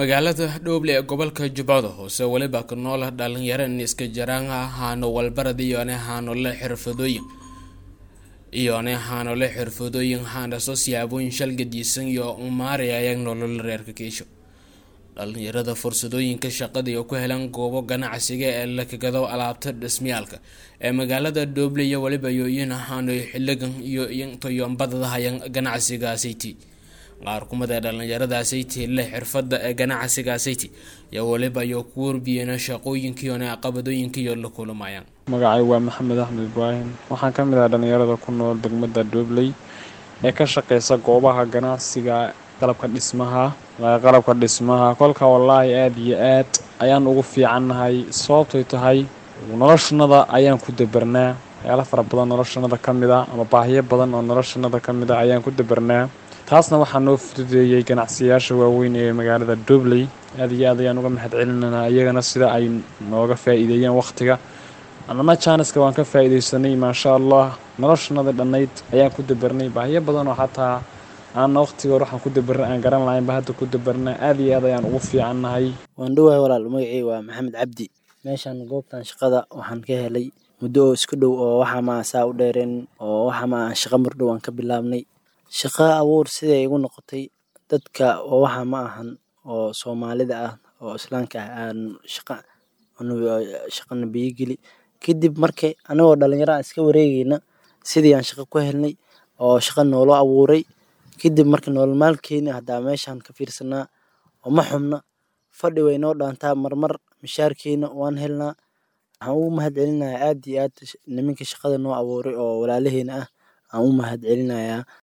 magaalada dhooble ee gobolka jubbada hoose weliba ku nool dhalinyaro niska jaraanha haano walbarad iyone haanole xirfadooyin iyone haanole xirfadooyin haanaso siyaabooyin shalgadiisan iyo maarayayag nolol reerka keisho dhalinyarada fursadooyinka shaqada iyo ku helan goobo ganacsiga ee la kagado alaabta dhismayaalka ee magaalada dhooble iyo weliba yooyin haano xiligan iyo toyombadadahayan ganacsigaasiti qaar kumid ee dhalinyaradaasiti leh xirfada ee ganacsigaasiti iyo weliba iyo ku warbiyeen shaqooyinkiione qabadooyinkiiyo la kulumayaan magacay waa maxamed axmed ibraahim waxaan ka mid ah dhalinyarada ku nool degmada dhobley ee ka shaqeysa goobaha ganacsiga qalabka dhismaha qalabka dhismaha kolka wallaahi aada iyo aad ayaan ugu fiicannahay sababtay tahay noloshanada ayaan ku dabarnaa waxyaala fara badan noloshanada ka mid a ama baahiyo badan oo noloshanada ka mid a ayaan ku dabarnaa taasna waxaa noo fududeeyey ganacsiyaasha waaweyn ee magaalada dobley aada iyo aad ayaan uga mahad celinanaa iyagana sida ay nooga faa-iideeyeen wakhtiga annana jaaniska waan ka faa-iideysanay maasha allah noloshanada dhannayd ayaan ku dabarnay baahiyo badan oo xataa aanna wakhtiga hor waxaan ku dabarna aan garan lahaynba hadda ku dabarna aada iyo aad ayaan ugu fiicannahay waan dhowahay walaal magacii waa maxamed cabdi meeshan goobtan shaqada waxaan ka helay muddo oo isku dhow oo waxa maa saa u dheereen oo waxa maa shaqa mardhow aan ka bilaabnay shaqa abuur siday igu noqotay dadka oo waxa ma ahan oo soomaalida ah oo islaamka ah aan shaqa shaqana biyogeli kadib markay anigoo dhalinyaro aan iska wareegeyna sidii aan shaqa ku helnay oo shaqa noolo abuuray kadib marka nolol maalkeena haddaa meeshaan ka fiirsanaa oo ma xubna fadhi way noo dhaantaa marmar mishaarkeena waan helnaa waxaan ugu mahad celinayaa aada iyo aad niminka shaqada noo abuuray oo walaalaheena ah aan u mahad celinayaa